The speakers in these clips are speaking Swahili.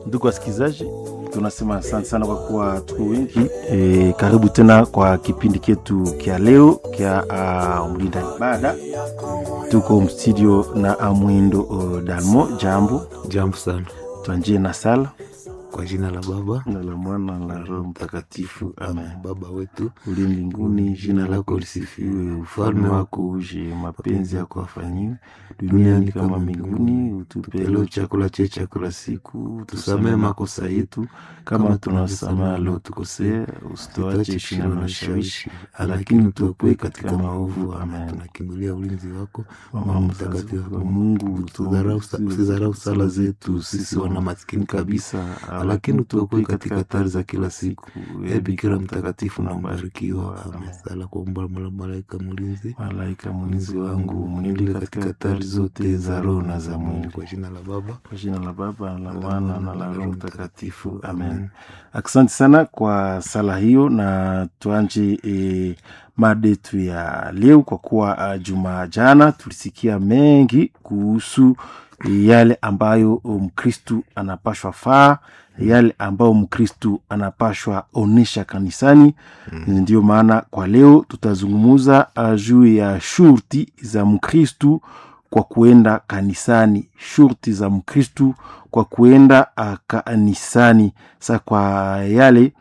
Ndugu wasikilizaji, tunasema asante sana kwa kuwa tuko wengi e, karibu tena kwa kipindi chetu kya leo kya uh, mlinda ibada. Tuko mstudio na Amwindo uh, Dalmo. Jambo Jambo sana. twanjie na sala Kwa jina la Baba na la Mwana na la Roho Mtakatifu, amen. Baba wetu Uli mbinguni, jina lako lisifiwe, ufalme wako uje, mapenzi yako afanyiwe duniani kama mbinguni. Utupe leo chakula chetu cha kila siku, tusamee makosa yetu kama tunawasamehe waliotukosea, usituache shindano na shawishi, lakini utuokoe katika maovu. Amen. tunakimbilia ulinzi wako Mama mtakatifu wa Mungu, Usidharau- usidharau sala zetu sisi wana maskini kabisa, lakini utuokoe katika hatari za kila siku. E Bikira mtakatifu na mbarikiwa. Amen. Sala kwa umba la malaika mlinzi Malaika mlinzi wangu, mnilinde katika hatari zote za roho na za mwili. kwa jina la Baba Kwa jina la Baba la Mwana na la Roho Mtakatifu, amen. Asante sana kwa sala hiyo, na tuanje e, mada yetu ya leo, kwa kuwa uh, juma jana tulisikia mengi kuhusu e, yale ambayo Mkristu anapashwa faa, yale ambayo Mkristu anapashwa onesha kanisani. Ndio maana kwa leo tutazungumuza uh, juu ya shurti za Mkristu kwa kuenda kanisani, shurti za Mkristu kwa kuenda uh, kanisani. Sa kwa yale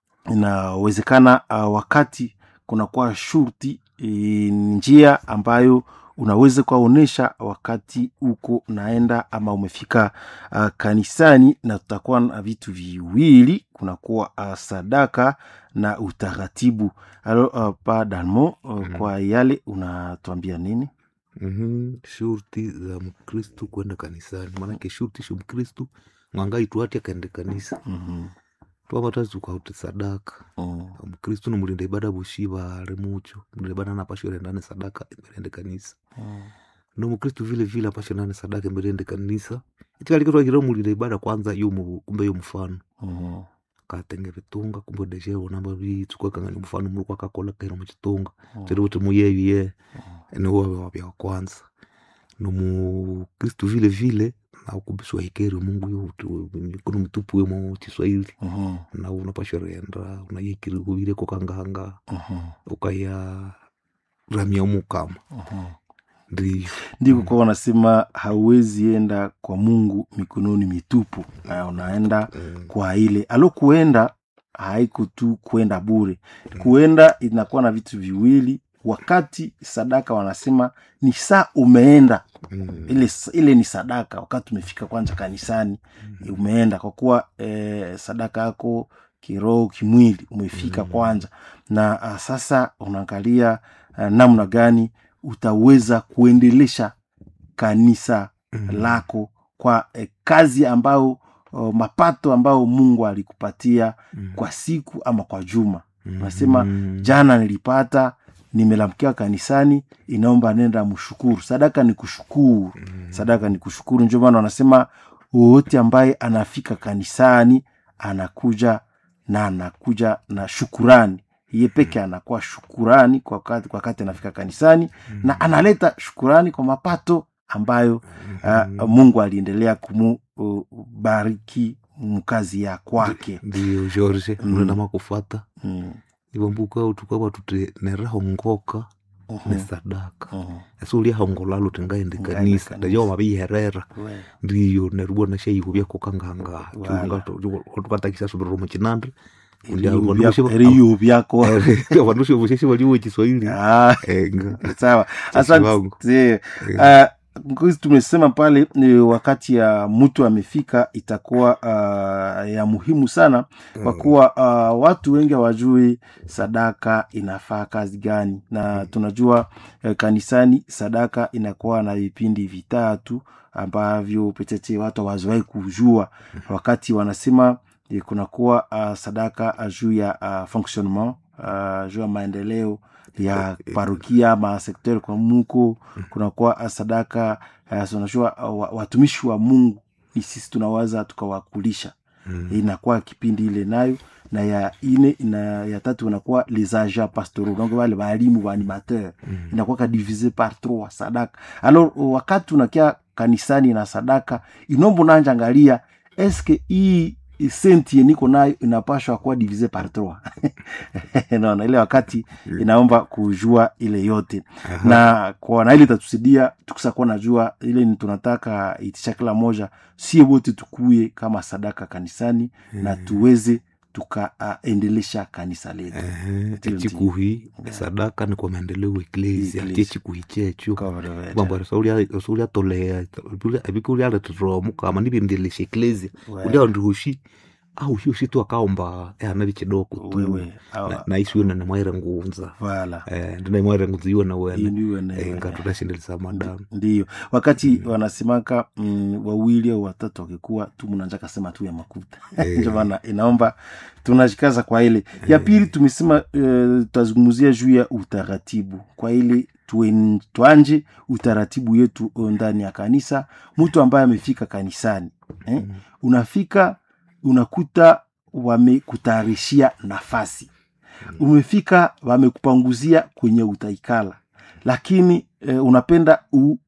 inawezekana uh, wakati kunakuwa shurti e, njia ambayo unaweza kuwaonyesha wakati uko naenda ama umefika uh, kanisani, na tutakuwa na vitu viwili, kunakuwa uh, sadaka na utaratibu. Alo uh, pa Dalmo uh, kwa yale unatuambia nini? Mhm, shurti za mkristu kwenda kanisani maanake shurti sho mkristu mwangai tuati akaende kanisa Mhm, twavatazi tukauti sadaka mhm, mkristu nomulinda ibada bushiva ari mucho mulinda ibada napasho rendane sadaka emberende kanisa mhm, no mkristu vile vile apasho nane sadaka emberende kanisa ichikalikitwakira mulinda ibada kwanza yo mu- kumbe yo mfano mhm, katenge vitunga kumbe deshevo namba vitsukakangani mfano muri kwakakola kaira muchitunga Mhm. tiri kuti muyeviye niwave wavya wa kwanza nomukristu vile vile naukumbiswa hikeri mungu yuti kuno mitupu wemo chiswahili mhm, na unapashorenda unayekiri kuvireko kanganga mhm, ukaya ramia mukama mhm. ndiyo ndiko kwa wanasema hauwezi enda kwa Mungu mikononi mitupu. Na unaenda Mm, kwa ile alo kuenda haiko tu kuenda bure. Kuenda inakuwa na vitu viwili. Wakati sadaka wanasema ni saa umeenda mm, ile, ile ni sadaka. Wakati umefika kwanza kanisani umeenda kwa kuwa eh, sadaka yako kiroho kimwili umefika Mm. kwanza, na ah, sasa unaangalia ah, namna gani utaweza kuendelesha kanisa mm, lako kwa eh, kazi ambayo oh, mapato ambayo Mungu alikupatia mm, kwa siku ama kwa juma. mm, Unasema mm, jana nilipata, nimelamkia kanisani, inaomba nenda mshukuru. Sadaka ni kushukuru, mm, sadaka ni kushukuru. Ndio maana wanasema wowote ambaye anafika kanisani anakuja na anakuja na shukurani ye peke anakuwa shukurani kwa wakati, kwa wakati anafika kanisani mm, na analeta shukurani kwa mapato ambayo mm, uh, Mungu aliendelea kumubariki mkazi ya kwake. ndiyo george Mm. unenda makufata Mm. ivambuka tukava tuti nerahongoka Mhm. ne sadaka Mhm. esi uliahongolalo tingaende Ngaende kanisa kanisa. ndajo maviherera We. ndiyo nerubwa nashayihu vyakokanganga Wala. tukatakisa subiriro muchinandre Eriyo vyako- eriyo vyako vandu shivusheshi valiwo chiswahili Ah, enga sawa Sasa wangu. asante uh, Ngozi tumesema pale ni wakati ya mtu amefika itakuwa uh, ya muhimu sana kwa kuwa uh, watu wengi hawajui sadaka inafaa kazi gani, na tunajua uh, kanisani sadaka inakuwa na vipindi vitatu ambavyo petete watu hawazowahi kujua wakati wanasema eh, kunakuwa uh, sadaka uh, juu ya uh, fonctionnement uh, juu ya maendeleo ya parokia ama sekter kwa muko kunakuwa uh, sadaka uh, unajua uh, wa- watumishi wa Mungu ni sisi tunawaza tukawakulisha inakuwa kipindi ile nayo na ya ine ina, ya tatu inakuwa les agents pastoraux donc wale walimu wa animateur inakuwa ka divise par trois sadaka alors wakati unakia kanisani na sadaka inombo nanja angalia eske hii senti ye niko nayo inapashwa kuwa divise par trois naona ile wakati inaomba kujua ile yote Aha. na kwa na ile itatusaidia tukisa kuwa najua ile ni tunataka itisha kila moja sie wote tukuye kama sadaka kanisani na tuweze tukaendelesha kanisa letu Ehe, Ndio, echikuhi sadaka ni kwa maendeleo ya eklesia Eklesia. chechikuhi checho Kawaida. kwamba sauliatolea abike ulialetetera mukama nibendelesha eklesia We- ulia ndihushi au hiyo tu akaomba ehana bichidoko tu wewe Na- awa- naisiwena nimwaire ngunza vala Eh, ndinaimwaire ngunza iwe na Hiyo wene ndiyo ne- Eh, ngatutashendelesa madamu ndiyo wakati wanasemaka mm, wawili au watatu wakikuwa tu mnanja kasema tu ya makuta Eh. ndio maana inaomba tunashikaza kwa ile ya pili tumesema eh, tutazungumzia juu ya utaratibu kwa ile tuen- tuanje utaratibu yetu ndani ya kanisa mtu ambaye amefika kanisani eh? unafika unakuta wamekutayarishia nafasi umefika wamekupanguzia kwenye utaikala lakini eh, unapenda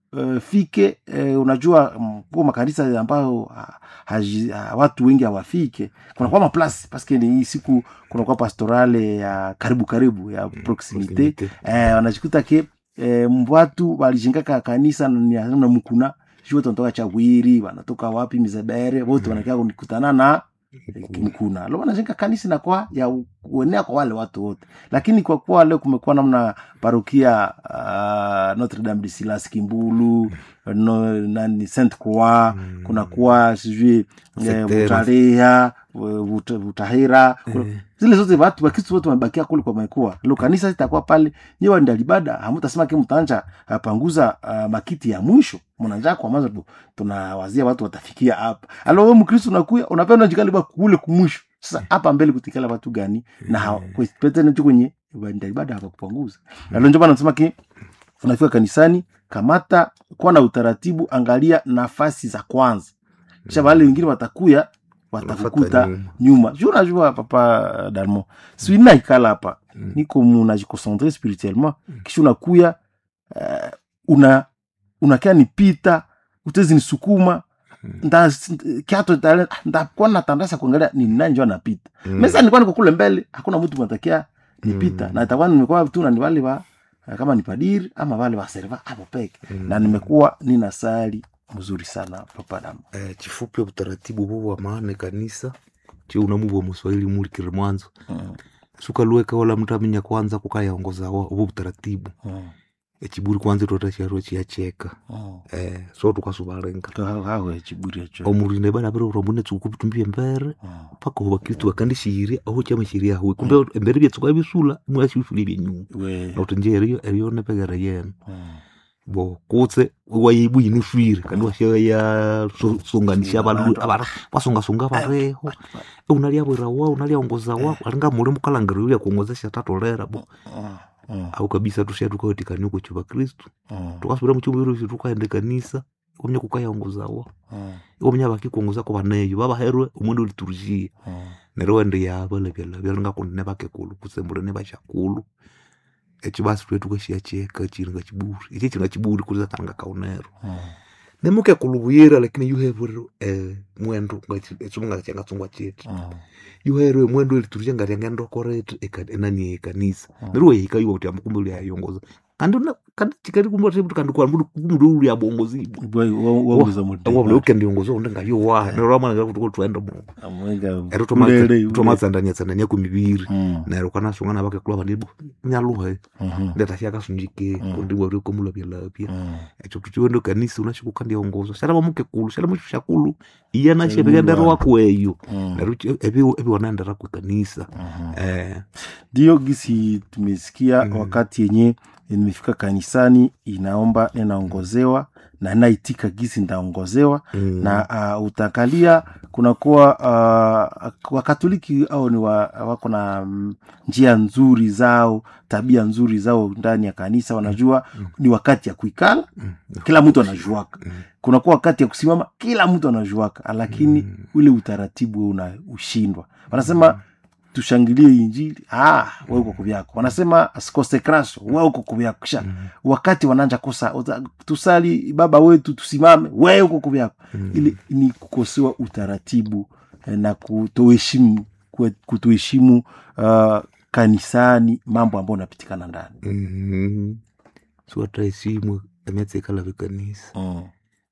ufike eh, unajua mm, kwa makanisa ambayo ha, haji- ha, watu wengi hawafike kunakuwa maplasi paske ni hii siku kunakuwa pastorale ya karibu karibu ya proximite Proximite. eh, wanajikuta ke eh, watu walijengaka kanisa na ni- na mkuna shu wote wanatoka chawiri wanatoka wapi mizebere wote wanakia kunikutana na mkuna lo wanajenga kanisa na kwa ya kuenea kwa wale watu wote lakini kwa kuwa leo kumekuwa namna parokia uh, notre dame de silas kimbulu no, nani saint croix Mm. kunakuwa sijui eh, Sektera. butareha Vut- vutahira kuna- zile zote watu wakristu wote wamebakia kule kwa mekua lo kanisa itakuwa pale nyewe ndalibada hamutasema ke mtaanja apanguza uh, makiti ya mwisho mnanja kwa maza tu tunawazia watu watafikia hapa alo we mkristu unakuya unapenda jikaliba kule kumwisho sasa hapa mbele kutikala watu gani na hawa- kwe- pete nacho kwenye ndalibada hapakupanguza alo njo bana nasema ki unafika kanisani kamata kuwa na utaratibu angalia nafasi za kwanza kisha wale wengine watakuya watakukuta Wanafuata nyuma. nyuma ju unajua papa dalmo swina ikala hapa Mm. niko munajikoncentre spirituellement kisha unakuya uh, una unakia nipita utezi nisukuma nda kiato tale ndakuwa natandasa kuangalia ni nani njo anapita Mm. mesa nilikuwa niko kule mbele hakuna mtu matakia nipita Mm. na itakuwa nimekuwa tu na ni wale wa kama ni padiri ama wale wa serva hapo peke Mm. na nimekuwa nina sali mzuri sana papa damu Eh, chifupi utaratibu huo wa maana kanisa chi unamuva muswahili mulikire mwanzo mm. sukaluweka wala mtu aminya kwanza kukayaongoza wa- uvo utaratibu mm. echiburi kwanza totasharo chiyacheka mm. eh, so tukasuvalenga hawe chiburi echo omurinde bana bere urambune tsuku bitumbie mbere Mm. paka bakristu bakandishiria aho chama shiria aho kumbe embere byatsuka bisula mwashushulie byenyuma we na utinje eriyo eriyo nepegera yena mm. bo kutse waibu inushwire kandi washaya sunganisha abantu abara basungasunga bareho unaliabwira wa unaliaongoza wa alinga muli mukalangiro ulia kuongozesha tatolera bo Mm. Mm. au kabisa tushia tukaotikania kuchuva kristu Mm. tukasubira muchumba irusi tukaende kanisa omnya kukayaongoza wa Mm. omnya bakikuongoza kwa baneyo babaherwe umundu uliturushia Mm. neryo wende yaba lebyalabya linga kundi nebakekulu kusembure nebashakulu ekyo basi twe tukashia cheka chiringa chiburi ichi chiringa chiburi kuliza tanga kaunero Mm. nemukekulu buyira lakini yuherwe eh, mwendo echimunga changatsungwa chetu Mm. yuherwe mwendo eliturusha ngati angendokorete enani ekanisa Mm. neryo wehikaiwa kuti amukumbe uliayongoza kandi una- kandi chikati kumba kuti kandi kwa mundu uli abongozibwa Bwe, wa- wauza mutima. wabula ukendiongoza unde ngayo wa neryo wamwana kuti kuti tuende mu Amwenga ero ulele, ulele. tomatsandania tsandania kumibiri Mm. neryo kanasunga nabakekulu abandi nyaluhe Mhm. ndatashia kasunjike Mm. kundi bwari komulapyalapya Mm. ekyo tuchiwende kanisa unashikukandiongoza shalaba mukekulu shalaba mushakulu iya Shalaba nashebegendera mwana. wakweyo Mm. neryo ebi- ebi wanaendera ku kanisa Mhm. eh ndio gisi tumesikia Mm. wakati yenye nimefika kanisani inaomba ninaongozewa na naitika gisi ndaongozewa mm, na uh, utakalia kunakuwa uh, wakatoliki au ni wa, wako na mm, njia nzuri zao tabia nzuri zao ndani ya kanisa wanajua Mm. ni wakati ya kuikala mm, kila mtu anajuaka mm, kunakuwa wakati ya kusimama kila mtu anajuaka lakini Mm. ule utaratibu una ushindwa wanasema tushangilie injili ah, we uko kuvyako wanasema consekraso we uko kuvyako kisha Mm. wakati wananja kosa uta- tusali baba wetu tusimame we uko kuvyako Mm. ili ni kukosewa utaratibu eh, na kutoheshimu kwe- kutoheshimu uh, kanisani mambo ambayo unapitikana ndani Mhm. siwata esimwe emyatsekala vekanisa mm.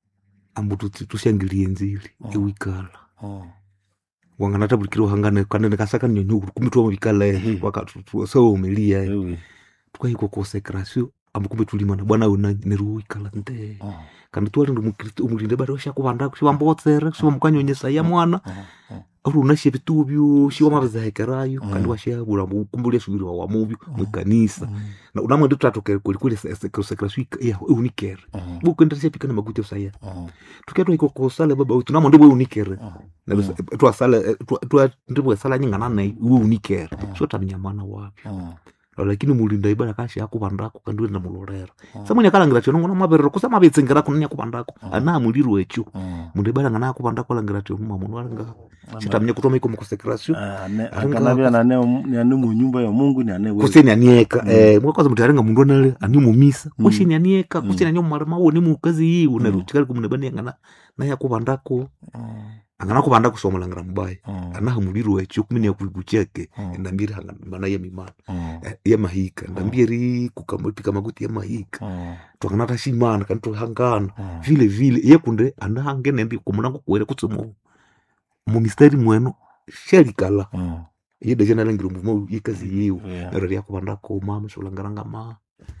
ambu tuti- tushangilie nzili Mm. iwikala mm. wanganata bulikira uhangane kanene kasaka nyonyo kumi tuwamvikala Ehe. wakatusawomelia Ewe. tukahikwa konsekrasio ambu kumbe tulimana bwana una neruwikala nte Mm. kandi tuwalinda mukristo omulinde bari oshakuvandako shiwambotsere shiwamukanyonyesa ya mwana Mm. Mm. ari unashe vituvyo shiwamavizahekerayo Mm. kandi washabura kumbe uliasubiriwa wamuvyo mwikanisa Mm. na unamwende tutatoke kwelikweli konsekrasio eunikere Mm. bukenderesha pikana makuti osaya Mm. tuketwa iko kosale baba wetu namwende bwe unikere Mm. twasale ndibwesala nyingana naye iwe unikere Mm. so taminyamana wapyo Mm. lakini mulinda ibada kashi akuvandako kandi wenda mulorera Mm. samwini akalangira tyo nongona maverero kusa mavetsengera nani akuvandako Mm. ana muliri wekyo Mm. mundu ibada ngana akuvandako alangira tyo muma mundu alinga Ama- chitamenya kutoma iko mukonsekrasio Ah, ane- Aringa- akanavya nane ni ane munyumba ya mungu ni ane wewe. kuseni anieka Mm. eh mwakaza muti arenga mundu anale ani mumisa Mm. kuseni anieka Mm. kuseni ani mumarama wo ni mukazi yiwu Mm. nero chikali kumunebani angana naye akuvandako Mm. angana kuvandako somulangira mubaya Mm. anaha muliri wekyo kumini yakuikucheke Mm. endambiri hangana yemimana Mm. Eh, yamahika ndambiri kukamapika makuti yamahika Mm. twanganata shimana kandi tuhangana Mm. vile vile yekunde anahange nendi kumunango kuwere kutsi mu mumistari mweno sherikala Mm. yedesha nalangira mvumo yekazi yiwu Yeah. nero lyakuvandako mama solangaranga ma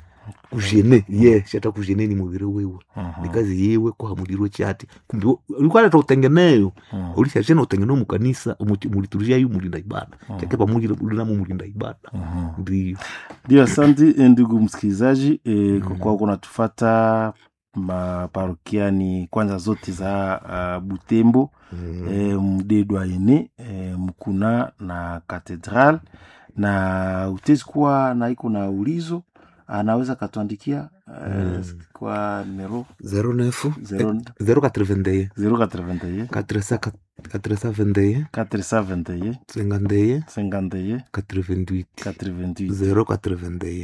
kuzhene ye shata kuzhene ni muviri wiwe Mhm. nikazi yiwe kuhamulirwe chati kumbe ulikwaleta utengeneyo Mm. ulishashena utengeneo mukanisa muliturishayo mulinda ibada Mm. chake pamulinamo mulinda ibada Mhm. ndio ndio asante eh, ndugu msikilizaji e, kwa Mm. kuwa kunatufata maparokiani kwanza zote za uh, butembo e, mdedwa ene e, mkuna na katedral na utezi kuwa na iko na ulizo anaweza katuandikia e, Mm. kwa numero zero nefu Zero- zero katrevendeye 081 katresa katresa vendeye 421 tsengandeye 51 katrevenduit 88 zero katrevendeye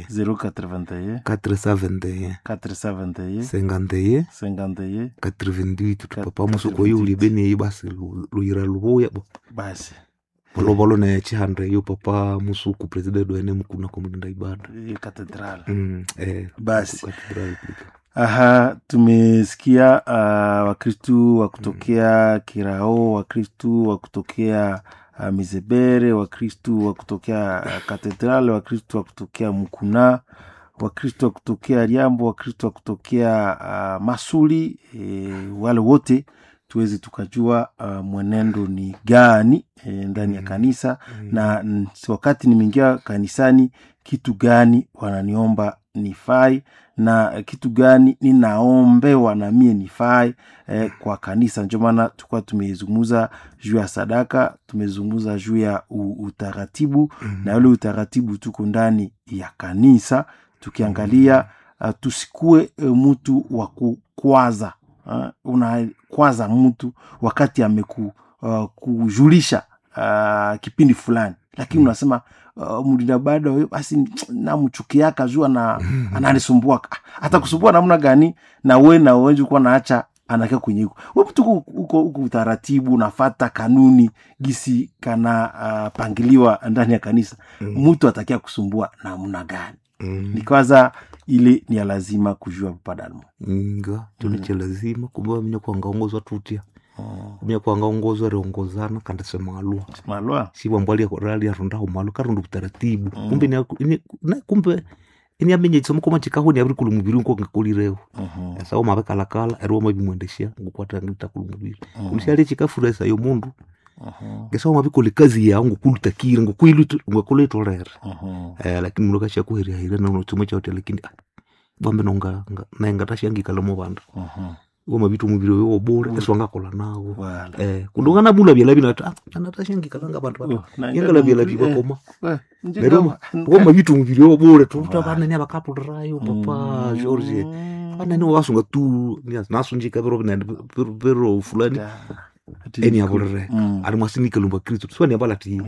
081 katresa vendeye 421 sengandeye 51 katrevenduit Kat- papa musuko yo ulibeneyi basi lu- luyira lubuya bo basi volovolo ne chihande yo papa musuku president wene mkuna komulinda ibada hiyo katedral Mm, eh, Basi. katedral kule. aha tumesikia uh, wakristu wa kutokea kirao wakristu wa kutokea uh, mizebere wakristu wa kutokea uh, katedral wakristu wa kutokea mkuna wakristu wa kutokea liambo wakristu wa kutokea uh, masuli e, wale wote tuweze tukajua uh, mwenendo ni gani e, ndani ya Mm. kanisa Mm. na n- wakati nimeingia kanisani kitu gani wananiomba nifai na kitu gani ninaombewa na mie nifai eh, kwa kanisa ndio maana tulikuwa tumezungumza juu ya sadaka tumezungumza juu ya u- utaratibu Mm. na ule utaratibu tuko ndani ya kanisa tukiangalia uh, tusikue uh, mtu wa kukwaza uh, unakwaza mtu wakati ameku uh, kujulisha uh, kipindi fulani lakini Mm. unasema uh, mlinda bada huyo basi namchukiaka juu ana, ananisumbua hata kusumbua namna gani na we na wenji kuwa naacha anakia kwenye huko we mtu uko- uko uko utaratibu unafata kanuni gisi kana uh, pangiliwa ndani ya kanisa Mm. mtu atakia kusumbua namna gani Mm. ni kwanza ile ni ya lazima kujua papadalmo nga chino cha lazima kumbe wamenya kuangaongozwa tutya kumenya kuangaongozwa riongozana kandi semalwa malwa siwambwalia rali arundaho malo karundu utaratibu Mm. kumbe ni- ni- na- kumbe ini amenye chisomo koma chikaho ni abiri kulu mubiri nko ngakolireho Mhm. sawa mabekalakala eriwa mabimwendesha ngukwata ngita kulu mubiri Mhm. ulishali chikafuresa yo mundu Mhm. ngesawa mabikole kazi yao ngukulutakire ngukuilitolere Mhm. eh, lakini mulo kashakuheriahira nonochimo chaute lakini ah, bambe nonga nga- naye ngatashangikala mubanda Mhm. wo mabitu mubiri wewo bure esiwangakola nawo Wala. eh, kundongana mula byalabi nati ah, anatashangikala bantu Oh, na yengala ingala byalabi mubiri, eh, bakoma we, nje Lero kama- wo mabitu mubiri wewo bure Wala. tuta banene abakapulirayo papa Mm. george banene wasunga tu nasunjika pero pero fulani Da. Ati eni niku- abulire Mm. ali mwasinika lumba kristu swani abalati Yeah.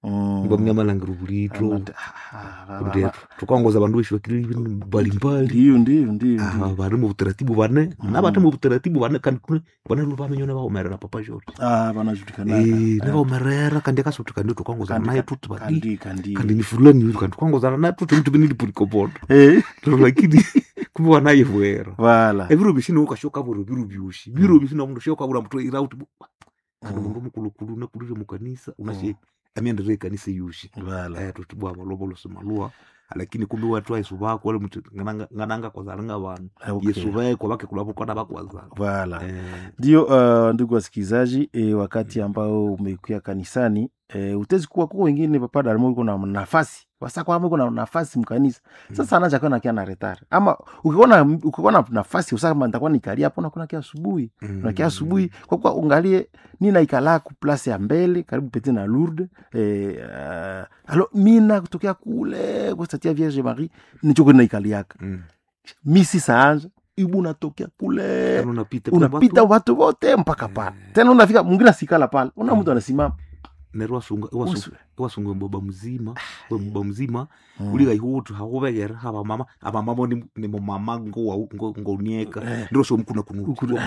Mm. ngwamnyamalangiro bulitro Anata- ah, ah, kundi ba- tukangoza bandu beshi bakiri mbalimbali ndiyo ndiyo ndiyo Ah, ndiyo. bari mu butaratibu bane nabate mu butaratibu bane kandi kune bane lu bamenyo ne baomerera papa jori Ah, banajulikanaka eh ne baomerera kandi akasuti kandi tukangoza Kandi- naye tuti badi kandi kandi kandi ni fulani yuri kandi tukangozana naye tuti mtu binili pulikobodo Eh, lakini kumbe wanaye bwera wala ebiro bishini ukashoka buro biro byushi biro bishini mundu shoka bura mtu irauti kandi Mm. mundu mukulukulu nakulire mu kanisa unashe amienderere kanisa yushi wala eh tuti bwa balobolo simalua lakini kumbe watu aisu bako wale mtu ngananga ngananga kozalanga bantu Okay. yesu beko bake kulabo kona bakwaza wala eh ndio uh, ndugu wasikilizaji e, wakati ambao umekuya kanisani e, utezi kuwa kuko wengine papa dalimo uko na nafasi wasa kwamba uko na nafasi mkanisa sasa anaja kwa nakia na retard ama ukiona ukiona na nafasi usaka kama nitakuwa nikalia hapo nakuna kia asubuhi unakia asubuhi kwa kuwa ungalie nina ikala ku place ya mbele karibu pete na Lourdes eh, uh, alo mina kutokea kule kustatia Vierge Marie nichoko na ikaliaka Mm. misi saanja ibu unatokea kule Tena unapita unapita watu wote mpaka pale tena unafika mwingine asikala pale una mtu anasimama nero wasunga wasunga Usu- wasunga baba mzima we baba mzima Mm. uliga ihutu hawobegera haba mama aba mama ni ni mu mama ngo wa- ngo ngo unieka Eh. ndiro so mkuna kunu Ukuna-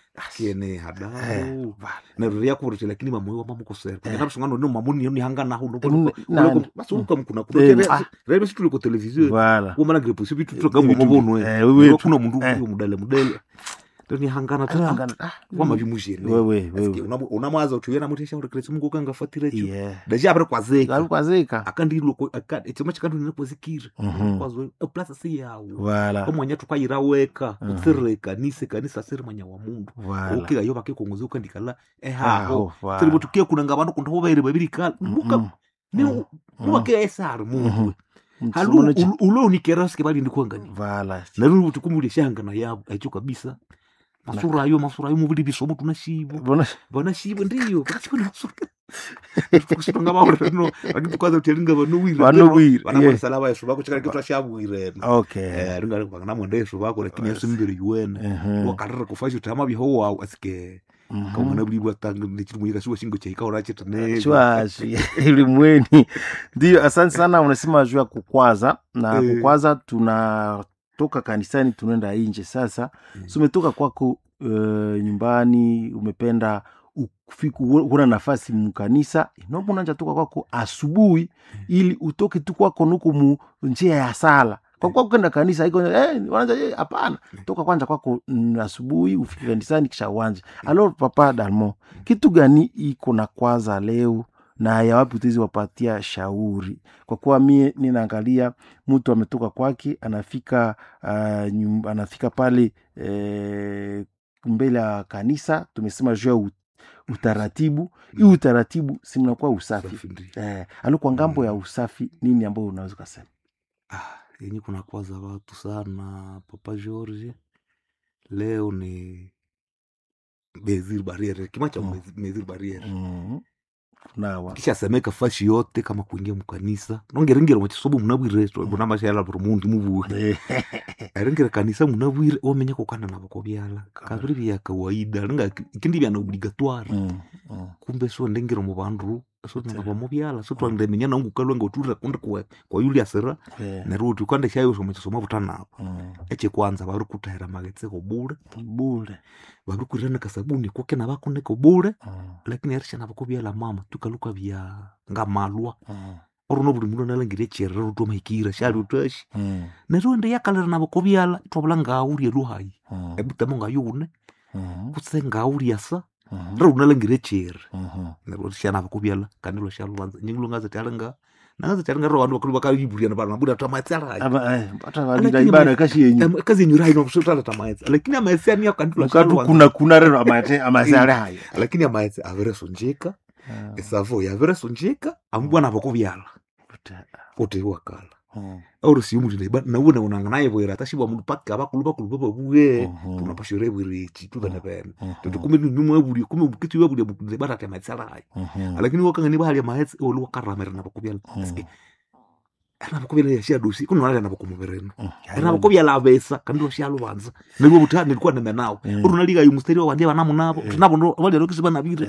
kene hadao Eh, vale. nero ya kurote lakini mama wa mama kusera Eh. kana sungano no mama ni hanga na hu no Mm, nani? basi uka mkuna Eh, kunu ah. rebe situ ko televiziyo Voilà. wo mana grepo sibi tu tuka Eh, bomo bono eh, eh wewe Nero tu- kuna mundu eh. uyo mudale mudale ndoni hangana Ano ta angana- ah, wama bimujene wewe wewe unamwaza utuyena mutesha uri kresi mungu kanga fatira cho Yeah. daji apere kwazeka alikwazika akandilo choma chikandu ninakwazikira Mhm. kwazo plasa si yawo Voilà. omwanya tukayira weka Mhm. utsirire kanisa kanisa siri mwanya wa mundu Voilà. ukika yo bakekongoza ukandikala ehaho Aho, voilà. siribo tukie kunanga bandu kundu hobaire babiri kala muka Mhm. ni Mhm. nubakia esari Mhm. mundu halu Mtsumono chi- ulonikera sike bali ndikuangani Voilà. naru tukumuli shangana yabo aicho kabisa masura ayo masura ayo mubili bisomo tunashibo Bona- vanashivo ndiyo vanashivo kusonga vaureno vakitukaza kuti ringa vanowira Vanowira, yeah. vanamarisala vayesu vako chikana kitu ashavwireno Okay. ringa vanamwenda yesu vako lakini yesu mimberi yuwene Mhm. wakarira kufa choti hama vihowawu asike Mhm. kamwana vuli bwatanga nechiri munyika shiwo shingo chaikaura chitane chwashi ilimweni ndio asante sana unasema juu ya kukwaza na Eh. kukwaza tunatoka kanisani tunaenda nje sasa Mm. so umetoka kwako uh, nyumbani umependa ufiku huna nafasi mkanisa inombo unanja toka kwako asubuhi ili utoke tu kwako nuku mu njia ya sala kwa kuwa kwenda kanisa iko eh, wanaanza eh, hapana toka kwanza kwako mm, asubuhi ufike kanisani kisha uwanje alo papa dalmo kitu gani iko na kwaza leo na ya wapi utezi wapatia shauri kwa kuwa mie ninaangalia mtu ametoka kwake anafika uh, nyum, anafika pale eh, mbele ya kanisa tumesema juu ya ut- utaratibu hii utaratibu simnakuwa usafi eh, alo kwa ngambo ya usafi nini ambayo unaweza ukasema yenye kuna kwaza watu sana papa george leo ni mezir bariere kima cha Mm. mezir bariere mm. nawa kishasemeka fashi yote kama kuingia mukanisa nongeringera mwachisobo munabwire bunamashala buri mundu mubuhe aringera kanisa munabwire wamenya kukanda navo kobyala kabiri bya kawaida ringa ikindi bya na obligatoire mm. mm. kumbe so ndengera mu bandu so nanga mubyala so twandemenya nangu kalwenga uturira kundi kwa kwa yuli asira eh, nerwo uti ukanda shayo so mwachisomo butanabo mm. eche kwanza bari kutahira magetse kobule bule bari kurirana kasabuni koke nabakone kobule mm. lakini arisha nabakobyala mama tukaluka bya ngamalwa mm. orono buli mundu analangire cherera rutomahikira shali utashi mm. neryo ndi yakalira nabo kobyala twabula ngaulya luhayi mm. ebutamo ngayune mm. kutse ngaulya sa mm. rero unalangire chere mm. neryo shana bakobyala kandi lo shalubanza nyingulo ngaza talinga nangaza talinga ro wandu bakulu bakalibulyana bana buda tamatsala Aba, eh, hata walida Lakini ibada ma- kashi yenyu kazi nyura ino kusutala tamayetsa lakini amaetsa ni yakandi lo mukatu kuna kuna rero amate amasale hayo lakini amaetsa avere sonjeka esavo yavere sonjeka ambwana bakobyala ote wakala Mm. auro siumulile ba nawona unanga naye bwera tashibwa mundu paka bakulu bakulu bababuye Mhm. tunapashore bwirichi tubene bene Mhm. tuti kume nyumwe buli kume bukitu yabuli bukuze barata matsala hayi Mhm. lakini wakanga ni bahali amahetsi olu wakaramera nabakubyala Mhm. nabakubyala yashia dosi kuno nale nabakumobereno Mm. nabakubyala abesa kandi washia lubanza nilwo buta nilikuwa nemenawo Mhm. uru naliga yumusteri wa wandi banamu nabo Eh. nabo ndo bali lokisi banabire Eh,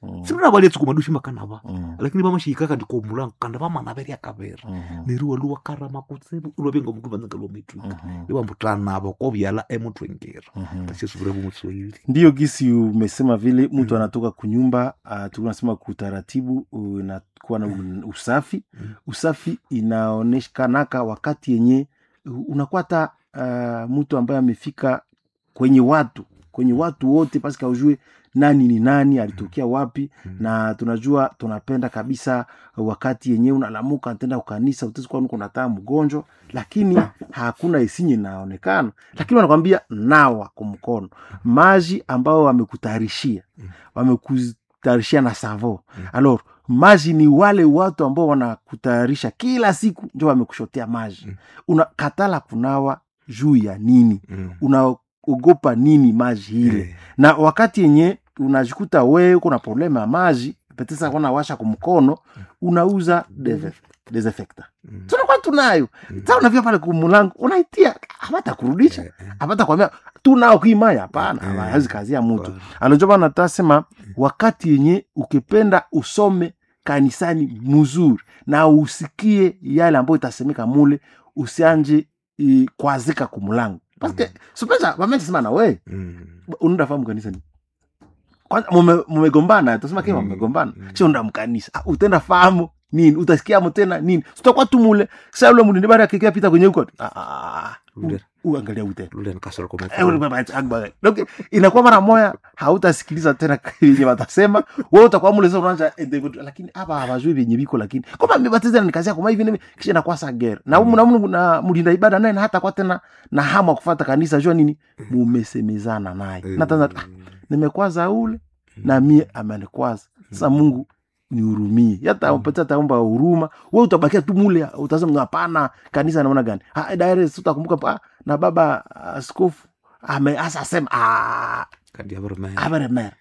Mm. sirina bali tsukuma dushi makanava Mm. lakini vamashiyika kandi komulango kandi vamana veri akavera Mhm. neriwa luwakarama kutsevu ulwavenga mutu vananga lomitwika Mhm. iwambutanavo kovyala emutwengera Mhm. tashisuvire vumuswahili ndiyo gisi umesema vile mtu anatoka kunyumba uh, tunasema kutaratibu unakuwa na un- usafi Mm. usafi inaoneshanaka wakati yenye uh, unakuwa hata uh, mtu ambaye amefika kwenye watu kwenye watu wote pasika ujue nani ni nani alitokea wapi Mm. na tunajua tunapenda kabisa wakati yenyewe unalamuka tenda kukanisa utesikuwa kunataa mgonjwa lakini hakuna isinye inaonekana lakini wanakwambia nawa kumkono maji ambao wamekutayarishia Mm. wamekutayarishia na savo Mm. alors maji ni wale watu ambao wanakutayarisha kila siku njo wamekushotea maji Mm. unakatala kunawa juu ya nini Mm. unaogopa nini maji ile Eh, na wakati yenye unajikuta wewe uko na problema ya maji petesa kona washa kumkono unauza dese- desinfectant mm. tunakuwa tunayo Mm. sa unavia pale kumulango unaitia hapata kurudisha Eh, eh. hapata kwambia tunao kuimaya hapana Mm. hawezi kazi ya mtu Bwana. alonjoba natasema wakati yenye ukipenda usome kanisani mzuri na usikie yale ambayo itasemeka mule usianje i, kwazika kumulango paske Mm. supesa wamesema na we Mm. unaenda fahamu kanisa ni kwanza mume- mumegombana tasema kama Mm. mumegombana Mm. sio unda mkanisa ah, utenda fahamu nini utasikia tena nini sitakuwa tu mule sasa ule mtu bara akikia pita kwenye huko ah, ah, Ule. u- uangalia ute Lule nikasoro kwa Eh, ule baba akbar. Donc, inakuwa mara moya hautasikiliza tena yenye watasema wewe utakuwa mule sasa unaanza eh, David, lakini hapa hawajui vyenye viko lakini kama mbatiza ni kazi yako kama hivi nini kisha inakuwa sa gera na Mm. mm. na, na mlinda ibada naye na hata kwa tena na hamu ya kufuata kanisa jua nini mumesemezana naye na tena ah, nimekwaza ule na mie amenikwaza sasa mungu nihurumie hata Mm. upatia taomba huruma we utabakia tu mule utasema hapana kanisa naona gani ah, direct utakumbuka ah, na baba askofu ame asa sema ah, kandi abarumene ameremera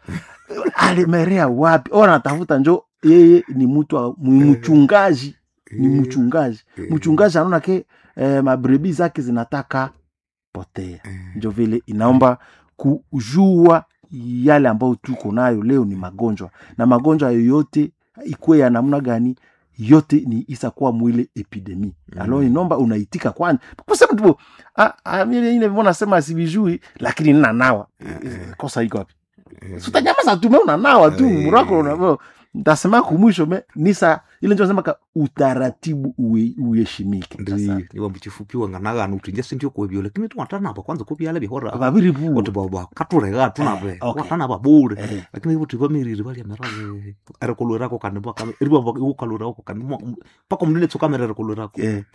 Ah, alimerea wapi ona atafuta njo yeye ni mtu wa- ni mchungaji ni mchungaji mchungaji anaona ke eh, mabrebi zake zinataka potea njo vile inaomba kujua yale ambayo tuko nayo leo ni magonjwa na magonjwa yoyote ikuwe ya namna gani yote ni isakuwa mwile epidemi Mm. alo inomba unaitika kwani kusema tu ah, ah, mimi ile mbona nasema sivijui lakini ninanawa kosa iko wapi sutanyamaza tu me unanawa tu Eh. mrako unavyo ntasema kumwisho me nisa ile njo nasema ka utaratibu uwe- uheshimike Sasa, niwa mchifupi wanganagana utinja sindio kwebyo lakini tuwatanapa kwanza kubyala bihora babiri buo oti bakaturega tunabe Eh, okay. watanapa bure Eh. lakini ivuti vamiriri valia merabe erikulwirako kandi ivukalwirako kandi paka munene tsukamera erikulwirako Eh.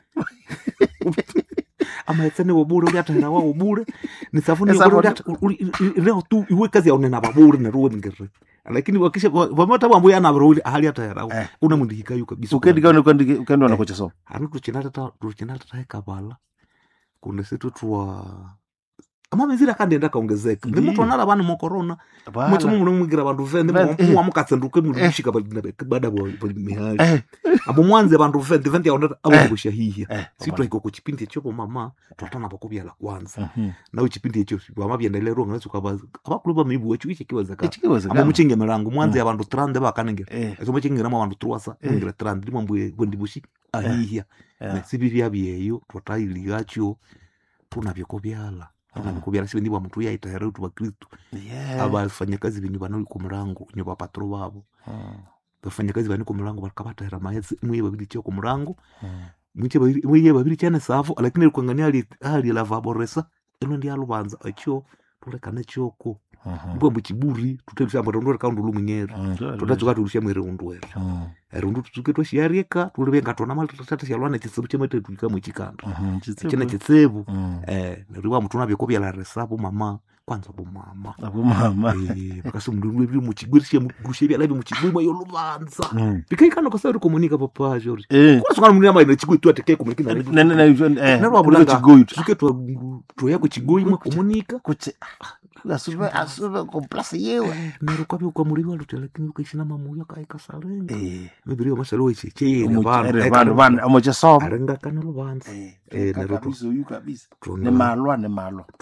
amaetsene wobure uliatahera wawo bure nisafuni Esafuni- reo tu iwe kazi yaunena babure neruweningere lakini wakisha vamata vambo yanavira uli ahali atahera Eh. una mundihikayo kabisa ukendika ukendwa nakochesoma ani tuchinatatahekabala kunde situ twa amamizira akandenda kaongezeka Ndiyo. ndimatwanala vanu mokorona mutsimu mune mwigira vandu vende Vende, eh. muwamukatsenduke Eh. mushika bada mihali Eh, abo mwanze vandu vende vende yaonera avongosha hiya eh, sitwaiko ku chipindi echo pomama twatana vakuvyala kwanza Mhm. nawe chipindi echo vamavyendelero nganatsuka avakulu vamibu echo iche kiwezekana Ichikiwezekana. amo muchinge mirango mwanze avandu trande vakanengera Eh, eso muchingiramo avandu truasa Eh. mungira trande limwambwe bwendibushi ahiya eh. sivivya vyeyo twatailigacho tunavyekuvyala tunavyekuvyala sivendivwa mtu yaitahere utu vakristu Yeah. abafanyakazi venyu vana ku murango nyo vapatro vavo Mm, vafanyakazi vani ku murango vakavatahera maezi mwiye vaviri chio ku murango mm. mwiye vaviri chane savo lakini likwangani ali lavaboresa ino ndi aluvanza acho tulekane choko Mhm. mbwe muchiburi tutelusamba tondoreka undu lumwinyeri Mm, ndio, tutatsuka tulusha mwere undu ere Mm, rundu tutsuke twashiarika tulivenga tona malitata shalwana chitsibu chemete tulika mwechikanda mhm, chitsibu. chine chitsibu Mm. eh neriwa muthu unavyekovyala resapo mama kwanza bomama Abo mama Eh, vakasi mundu viri muchigwirishe mugushe vyalavi muchigwima yoluvanza Mm. pikaikano kasari komunika papacho ri Eh, kunasungana mundu amaina chigwi tu ateke komunika na- na- na- eh, narwabulanga kuliko chigoyi tu. tusuke twoya kuchigoi mwe komunika Kuche- asuve asuve komplasi yewe nero kwavyo kwamuriwa luti lakini ukaishina mamuya kaikasalenga Eh, mibiri yomasalo checheyere omuche- ere, vanhu- vanhu, amochesoma arengakana luvanza Eh, Eh, ka- Naruto. kabisa, huyu kabisa Tuna- ni malwa ni malwa